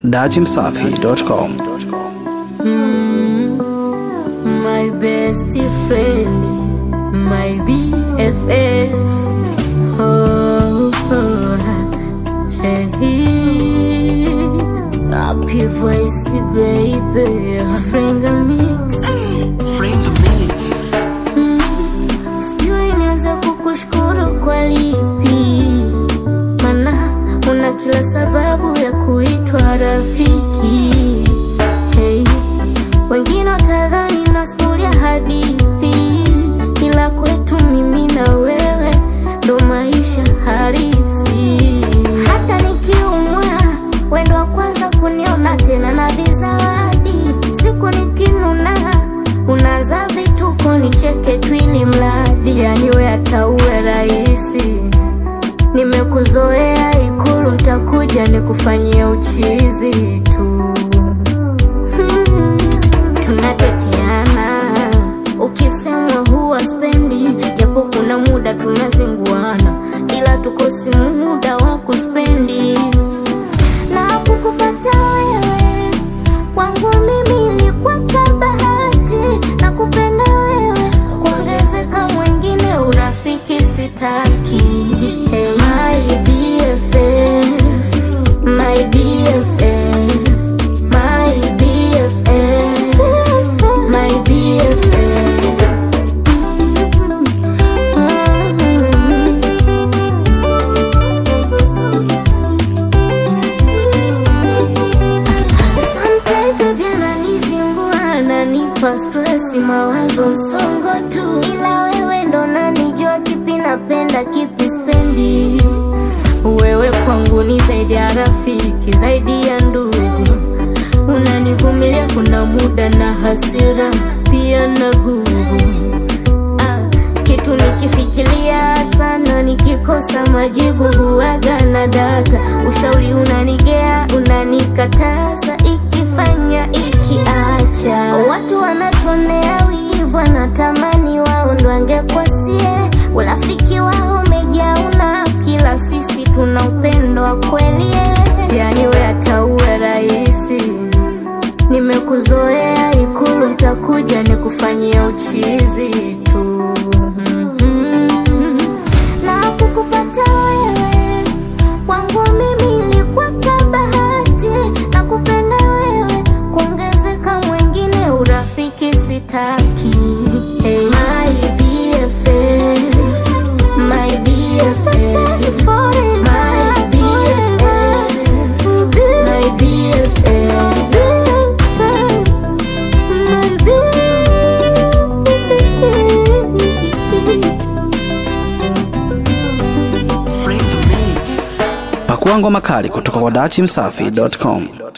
dachimsafi.com. My best friend, my BFF. Oh, oh, hey, happy voice, baby. Friend mix. Sijui nianza kukushukuru kwa lipi, mana una kila sababu ya kuitwa rafiki. Hey, wengine watadhani nasimulia hadithi, ila kwetu mimi na wewe ndo maisha halisi. Hata nikiumwa, wendo wa kwanza kuniona tena na vizawadi. Siku nikinuna, unaza vituko nicheke tu ili mradi, yani we hata uwe rahisi Nimekuzoea Ikulu, ntakuja nikufanyia uchizi tu. Hmm, tunateteana ukisemwa huwa spendi, japo kuna muda tunazinguana, ila tukosi muda wa kuspendi na kukupata wewe kwangu mimi ilikuwa kabahati na kupenda wewe kuongezeka mwingine urafiki sitaki hey, my BFF, my BFF, my BFF, my BFF. Sometimes baby ananizingua, ananipa stress, mawazo msongo tu, ila wewe ndo nanijua kipi napenda kipi spendi. Wewe kwangu ni zaidi ya rafiki, zaidi ya ndugu, unanivumilia kuna muda na hasira pia na gugu Ah, kitu nikifikiria sana, nikikosa majibu huwaga na data. Ushauri unanigea, unanikataza, ikifanya ikiacha. Watu wanatuonea wivu, wanatamani wao ndo angekwasie. Urafiki wao umejaa unafiki, ila sisi tuna upendo wa kweli. Yani we hata uwe rahisi Nimekuzoea Ikulu, ntakuja nikufanyia uchizi tu. Mhm. Na kukupata wewe kwangu mimi ilikuwa kabahati, na kupenda wewe kuongezeka mwingine urafiki sitaki. Hey, my BFF, my BFF, my BFF, my BFF. Pakua ngoma kali kutoka kwa dachimsafi.com.